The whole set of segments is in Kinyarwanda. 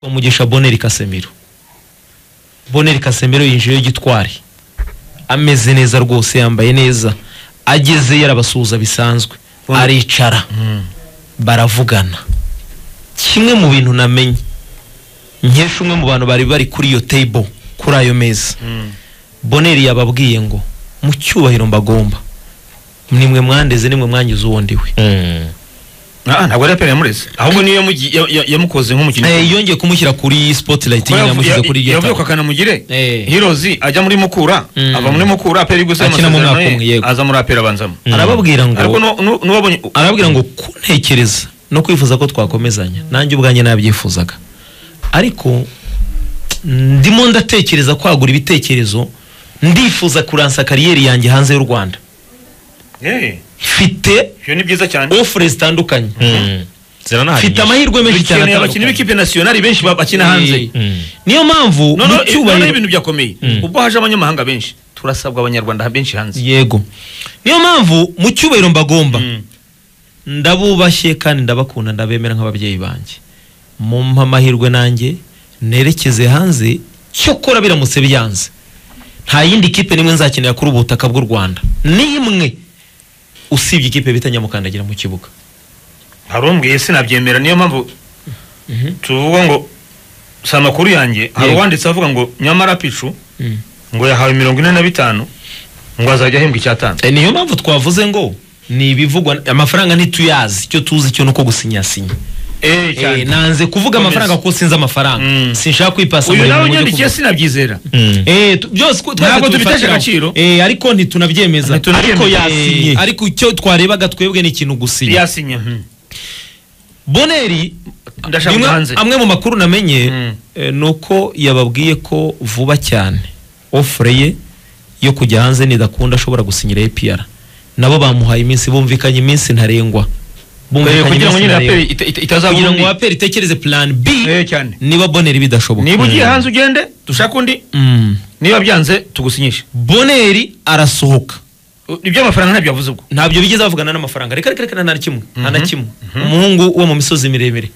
umugisha boneri kasemiro boneri kasemiro yinjiyeyo gitwari ameze neza rwose yambaye neza agezeyo arabasuhuza bisanzwe aricara baravugana kimwe mu bintu namenye nkesha umwe mu bantu bari bari kuri iyo table kuri ayo meza boneri yababwiye ngo mu cyubahiro mbagomba nimwe mwandeze nimwe mwangize uwo ndiwe Ah, ntabwo ari apera yamureze ahubwo niyo yamugi- ya- ya- yamukoze nk'umukinnyi Eh, yongeye kumushyira kuri spotlight nyine yamushyize kuri iryo yavuye tabo ku akanamugire Eh. hirozi ajya muri mukura Mm. ava muri mukura apera iri gusa Akina mu mwaka amasezerano umwe, ye yego. aza muri apera abanzamo arababwira ngo ariko nu- nu- n'uwabonye arababwira ngo kuntekereza no kwifuza ko twakomezanya nanjye ubwanjye nabyifuzaga ariko ndimo ndatekereza kwagura ibitekerezo ndifuza kuransa kariyeri yanjye hanze y'u rwanda Eh, mfite ibyo ni byiza cyane ofure zitandukanye mfite ziranahangisha amahirwe menshi cyane dukeneye atandukanye abakinnyi b'ikipe nasiyonari benshi ba- bakina hanze niyo mpamvu No, no, mu eh, noneho cyubahiro ibintu byakomeye ubwo haje abanyamahanga benshi turasabwa abanyarwanda benshi hanze yego niyo mpamvu mu cyubahiro mbagomba ndabubashye kandi ndabakunda ndabemera nk'ababyeyi banjye mumpa amahirwe nanjye nerekeze hanze cyokora biramutse byanze nta yindi kipe n'imwe nzakenera kuri ubu butaka bw'u rwanda n'imwe usibye ikipe bita nyamukandagira mu kibuga hari umbwiye sinabyemera niyo mpamvu tuvuga ngo si amakuru yanjye hari Yego. uwanditse avuga ngo nyamara picu ngo yahawe mirongo ine na bitanu ngo azajya ahembwa icyatanu Eh, niyo mpamvu twavuze ngo ni ibivugwa amafaranga ntituyazi icyo tuzi cyo ni uko gusinyasinya Eh, cyane. Eh, nanze kuvuga Komeza. amafaranga kuko sinzi amafaranga Mm. sinshaka kwipasa uyu umurimo nawe ngo ujye unyandikiye sinabyizera Eh, tu- byose ko twese Ntabwo tubitesha tubifatiraho. agaciro. Eh, ariko ntitunabyemeza ariko Ntitunabyemeza. yasinye Eh. ariko icyo twarebaga twebwe ni ikintu gusinya yasinya mhm. boneri ndashaka bimwe- kujya hanze amwe mu makuru namenye Mm. eh, ni uko yababwiye ko vuba cyane ofure ye yo kujya hanze nidakunda ashobora gusinyira APR nabo bamuhaye iminsi bumvikanye iminsi ntarengwa Eh, Bumvikanye kugira ngo iminsi nyine ntarengwa. aperi ita- ita- itazaba kugira undi. ngo aperi itekereze plan B Eh, cyane niba boneri bidashoboka niba ugiye hanze ugende dushaka undi Mm. niba byanze tugusinyishe boneri arasohoka U- iby'amafaranga ntabyo yavuze ubwo ntabyo bigeze bavugana n'amafaranga reka reka reka nta na kimwe nta na kimwe umuhungu wo mu misozi miremire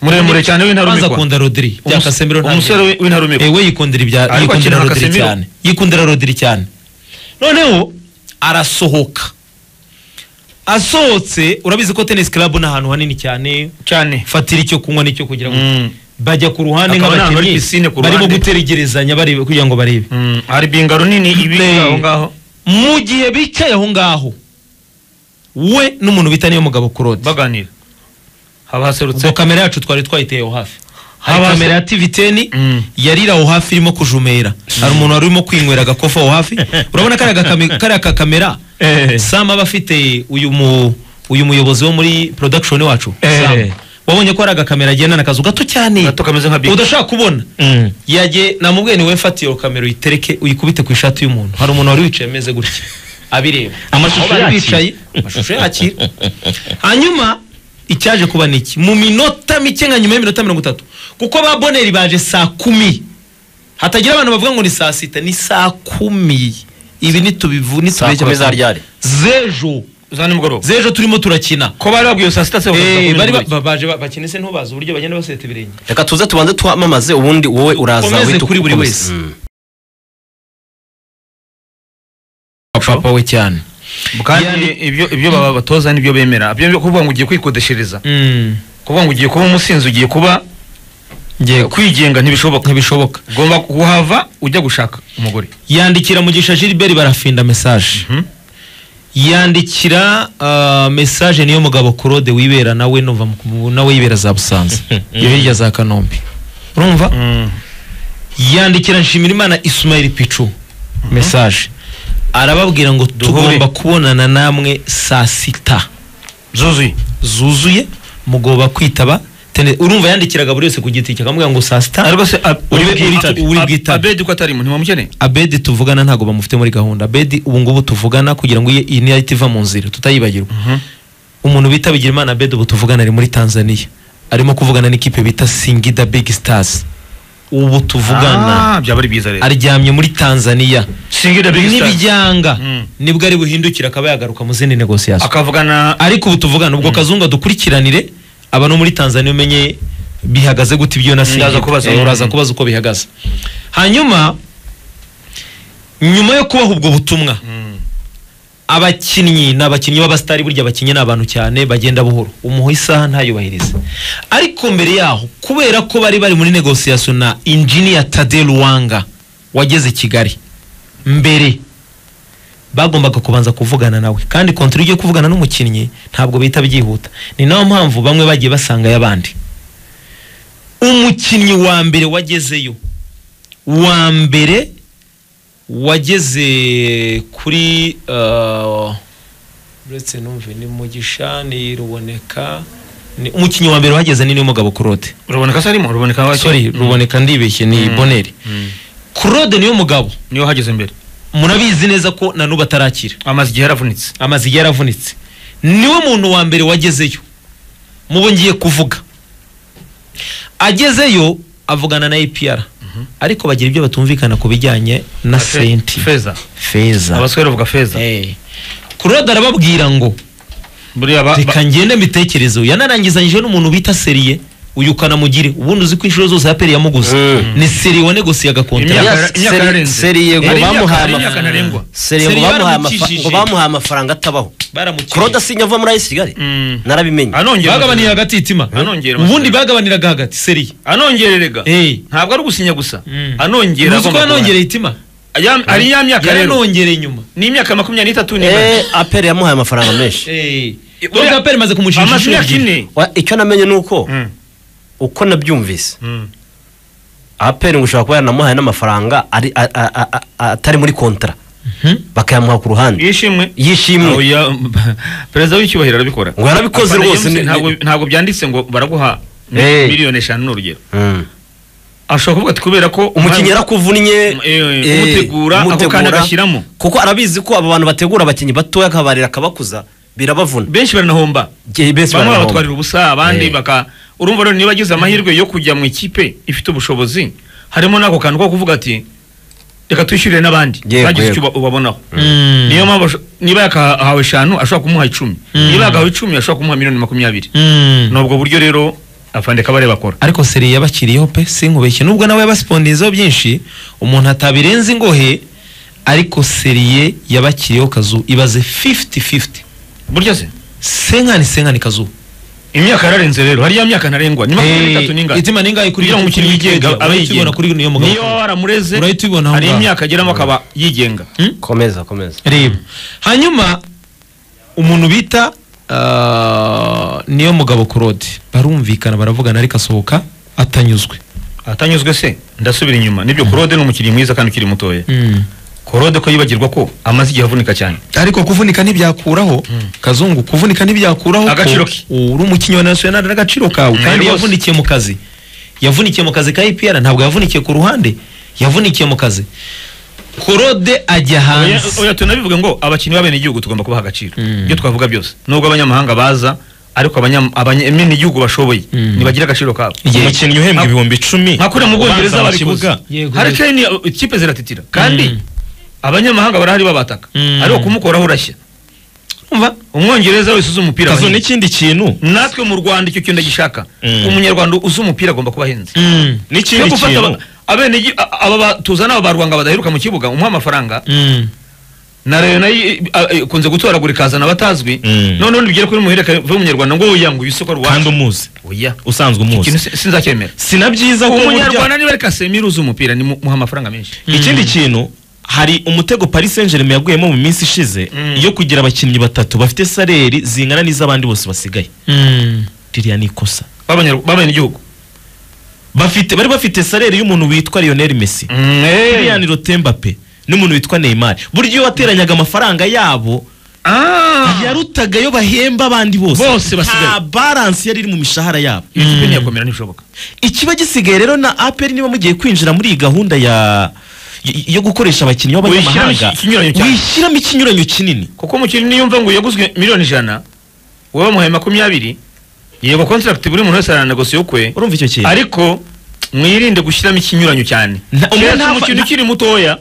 muremure cyane maze w'intarumikwa akunda rodiri bya Umus- kasemiro ntabwo- umusore w'i- w'intarumikwa ewe yikundira ibya Ariko yikundira akina na rodiri Casemiro. cyane yikundira rodiri cyane noneho arasohoka asohotse urabizi ko tennis club ni ahantu hanini cyane cyane fatira icyo kunywa n'icyo kugira ngo Mm. bajya ku ruhande Akaba n'ahantu hari nk'abakinnyi piscine ku barimo ruhande. gutegerezanya barebe kugira ngo barebe Mm, hari binga runini Play. ibiri aho ngaho mu gihe bicaye aho ngaho we n'umuntu bita niyo mugabo kurodi baganira haba haserutse ubwo kamera yacu twari twayiteye aho hafi hari Habaze- kamera ya tiviteni Mm. yarira aho hafi irimo kujumera hari umuntu wari urimo kwinywera agakofa aho hafi urabona kariya gakame- kariya kakamera Eh. sam aba afite uyu mu uyu muyobozi wo muri production wacu Eh. Sam. wabonye ko ari agakamera agendana akazu gato cyane gato kameze nka big udashaka kubona yagiye namubwiye ni we fati iyo kamera uyitereke uyikubite ku ishati y'umuntu hari umuntu wari wicaye ameze gutya abireba Amashusho Aho bari yakira. bicaye amashusho yakira hanyuma icyaje kuba ni iki mu minota mike nka nyuma y'iminota mirongo itatu kuko ba boneri baje saa kumi hatagira abantu bavuga ngo ni saa sita ni saa kumi ibi nitubivu Saa kumi za ryari? zejo za nimugoroba zejo turimo turakina ko bari babwiye saa sita se Eh, bari ba- ba- bakavuga baje ba- bakina se ntubazi uburyo bagenda baseta ibirenge reka tuze tubanze twamamaze ubundi wowe uraza Ukomeze wita kuri buri ukomeze. wese. Mm. papa we cyane kandi Yani- ibyo ibyo baba batoza nibyo bemera ibyo byo kuvuga ngo ugiye kwikodeshereza Mm, kuvuga ngo ugiye kuba umusinzi ugiye kuba yego kwigenga ntibishoboka ntibishoboka ugomba kuhava ujya gushaka umugore yandikira mugisha gilbert barafinda mesaje Mhm. yandikira ah, mesaje niyo mugabo kurode wibera nawe numva mu- nawe yibera za busanza yo hirya za kanombe urumva yandikira nshimirimana ismail picu mesaje arababwira ngo tugomba kubonana namwe saa sita zuzuye zuzuye mugomba kwitaba Tene- urumva yandikiraga buri wese ku giti cye akamubwira ngo saa sita ariko se a- Uri uri bwitabe. uri Ab- bwitabe abedi ko atarimo ntiwamukeneye abedi tuvugana ntabwo bamufite muri gahunda abedi ubu ngubu tuvugana kugira ngo iyi- iyi niyahita iva mu nzira tutayibagirwa umuntu bita Bigirimana abedi ubu tuvugana ari muri tanzania arimo kuvugana n'ikipe bita singida big stars ubu tuvugana Ah, byaba ari byiza rero aryamye muri tanzania singira big star n'ibijyanga Mm. nibwo ari buhindukire akaba yagaruka mu zindi negosiyasiyo akavugana ariko ubu tuvugana ubwo kazungu adukurikiranire aba no muri tanzania umenye bihagaze gute ibyo na Ndaza kubaza. Eh, uraza kubaza uko bihagaze hanyuma nyuma yo kubaha ubwo butumwa Mm. abakinnyi ni abakinnyi b'abasitari burya abakinnyi ni abantu cyane bagenda buhoro umuha isaha ntayubahirize ariko mbere yaho kubera ko bari bari muri negosiyasiyo na injiniya tade ruwanga wageze kigali mbere bagombaga kubanza kuvugana nawe kandi kontwari ugiye kuvugana n'umukinnyi ntabwo bihita byihuta ni nayo mpamvu bamwe bagiye basanga y'abandi umukinnyi wa mbere wagezeyo wa mbere wageze kuri eh, uretse numve ni mugisha ni ruboneka ni- umukinnyi wa mbere wageze ni mugabo kurode ruboneka se arimo ruboneka wake sorry ruboneka ndibeshye ni Mm. boneri kurode niyo mugabo niyo hageze mbere murabizi neza ko na n'ubu atarakira amaze igihe yaravunitse amazi igihe yaravunitse niwe muntu wa mbere wagezeyo mubo ngiye kuvuga agezeyo avugana na APR ariko bagira ibyo batumvikana ku bijyanye na Fe- senti feza feza abasore bavuga feza Eh. kurode arababwira ngo buriya ba- ba- reka ngende mbitekerezo yanarangizanyije n'umuntu bita seriye uyu kanamugire ubundi uzi ko inshuro zose yaperi yamuguze Mm. ni seriye wanegosiyaga kontara Imyaka- Yes, imyaka seri- yarenze. seriye ngo Hari imyaka- bamuhaye hari imyaka amafaranga. ntarengwa. seriye ngo Seriye bamuhaye amafa- baramukijije. ngo bamuhaye amafaranga atabaho kurode baramukiriye asinya ava muri ayisi kigali Mm. narabimenye anongera bagabanira hagati itima Anongera ubundi amasezerano. bagabaniraga hagati seriye anongera rega Eh. ntabwo ari ugusinya gusa Mm. anongera Uzi ko agomba yanongereye itima guhana. Ya- hari ya myaka rero yaranongereye inyuma ni imyaka makumyabiri n'itatu n'ine Eh, aperi yamuhaye amafaranga menshi nubwo aperi imaze kumushinja amaze inshuro imyaka ebyiri ine Wa- icyo namenye ni uko Mm. uko nabyumvise Mm. aperi ngo ushobora kuba yaranamuhaye n'amafaranga ari- a- a- a- a- atari muri kontara Mhm. bakayamuha ku ruhande yishimwe yishimwe Oya, perezida w'icyubahiro arabikora Ngo yarabikoze Afana rwose, James ni- ntabwo- ntabwo byanditse ngo baraguha mi- Eh. miliyoni eshanu ni urugero Mm. ashobora kuvuga ati kubera ko umukinnyi yarakuvunnye Eh, eh, umutegura, ako umutegura, kanya agashyiramo. kuko arabizi ko aba bantu bategura abakinnyi batoya akabarira akabakuza birabavuna benshi baranahomba Igihe benshi bamwe barahomba. babatwarira ubusa abandi Eh. baka urumva rero niba agize amahirwe yo kujya mu ikipe ifite ubushobozi harimo n'ako kantu ko kuvuga ati reka twishyurire n'abandi Yego, ntagize icyo yego. uba- ubabonaho Mm. niyo mpamvu asho- niba yakahawe eshanu ashobora kumuha icumi Mm. niba yakahawe icumi ashobora kumuha miliyoni makumyabiri Mm. ni ubwo buryo rero afande kabare bakora ariko seri yabakiriyeho pe sinkubeshye nubwo nawe yabasipondizeho byinshi umuntu atabirenza ingohe ariko seriye yabakiriyeho kazu ibaze 50-50 burya se senkani senkani kazu imyaka yararenze rero hariya myaka ntarengwa ni makumyabiri n'itatu n'ingano itima ningahe kuri kugira ngo umukinnyi wigenga abe urahita ubona yigenga kuri niyo niyo waba mugabo waramureze Urahita ubibona aho hari ngaho. imyaka ageramo akaba yigenga komeza komeza reba hanyuma umuntu bita ah, niyo mugabo claude barumvikana baravugana ariko asohoka atanyuzwe atanyuzwe se ndasubira inyuma nibyo korode ni umukinnyi mwiza kandi ukiri mutoya korode ko yibagirwa ko amaze igihe avunika cyane ariko kuvunika ntibyakuraho kazungu kuvunika ntibyakuraho ko Agaciro ke. uri umukinnyi wa nasiyonari n'agaciro kawe Mm, kandi rwose. yavunikiye mu kazi yavunikiye mu kazi ka ipr ntabwo yavunikiye ku ruhande yavunikiye mu kazi korode ajya oya hanze oya, tunabivuge ngo abakinnyi b'abenegihugu tugomba kubaha agaciro Mm. ibyo twavuga byose nubwo abanyamahanga baza ariko abanya- abanya- abenegihugu bashoboye Mm. ntibagire agaciro kabo Yeah. umukinnyi uhembwa Ah. ibihumbi icumi nka kuriya mu bwongereza ubanza mu babikoze kibuga. Yego, hari yego. kane ikipe ziratitira kandi Mm. abanyamahanga barahari babataka Mm. ariko kumukoraho urashya umva umwongereza wese uzi umupira aba kazo ahenze. n'ikindi kintu natwe mu rwanda icyo kintu gishaka Mm. umunyarwanda uzi umupira agomba kuba ahenze Mm. n'ikindi Yo gufata kintu aba- abenegi- a- aba ba- tuzana aba barwanga badaheruka mu kibuga umuha amafaranga Mm. na rero nayo i- a- a- ikunze gutoragura ikazana abatazwi Mm. noneho ntibigere kuri muhereka umunyarwanda ngo oya ngo uyu soko kandi rwanda umuzi oya usanzwe ikintu umuzi si- sinzacyemera si na byiza ko burya umunyarwanda niba ari kasemiro uzi umupira ni mu- muha amafaranga menshi ikindi kintu hari umutego paris saint germain yaguyemo mu minsi ishize Mm. yo kugira abakinnyi batatu bafite saleri zingana n'iz'abandi bose basigaye Mm. ririya ni ikosa B'abanyarw- b'abenegihugu bafite bari bafite saleri y'umuntu witwa lionel messi Mm, eh. lilian rotembape n'umuntu witwa neymar burya iyo wateranyaga amafaranga yabo Ah. yarutaga yo bahemba abandi bose Bose basigaye. nta balance yari iri mu mishahara yabo iyo kipe ntiyakomera ntibishoboka ikiba gisigaye rero na apr niba mugiye kwinjira muri iyi gahunda ya y- yo gukoresha abakinnyi Wishyiramo b'abanyamahanga ikinyuranyo cyane. wishyiramo ikinyuranyo kinini kuko umukinnyi niyumva ngo yaguzwe miliyoni ijana wowe wamuhaye makumyabiri yego contract buri muntu wese aranegosiye ukwe urumva icyo kintu ariko mwirinde gushyiramo ikinyuranyo cyane Nta- umuntu keretse nta- umukino nta- ukiri mutoya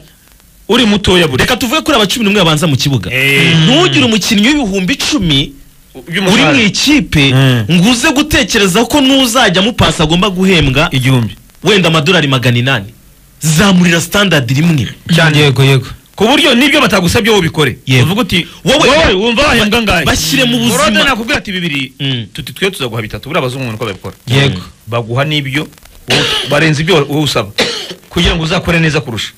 uri mutoya buri reka tuvuge kuri aba cumi n'umwe babanza mu kibuga Eh. ntugire umukinnyi w'ibihumbi icumi uri mu by'umushahara ikipe Mm. ngo uze gutekereza ko n'uzajya mupasi agomba guhembwa igihumbi wenda amadolari magana inani zamurira standadi rimwe cyane yego yego ku buryo n'ibyo batagusabye wowe ubikore Yego. uvuga uti Wowe- wowe wumva wahembwa angahe bashyire mu buzima. Claude nakubwira ati bibiri Mm. tuti twe tuzaguha bitatu buriya abazungu uko babikora Yego. baguha n'ibyo wowe- barenza ibyo wowe usaba kugira ngo uzakore neza kurusha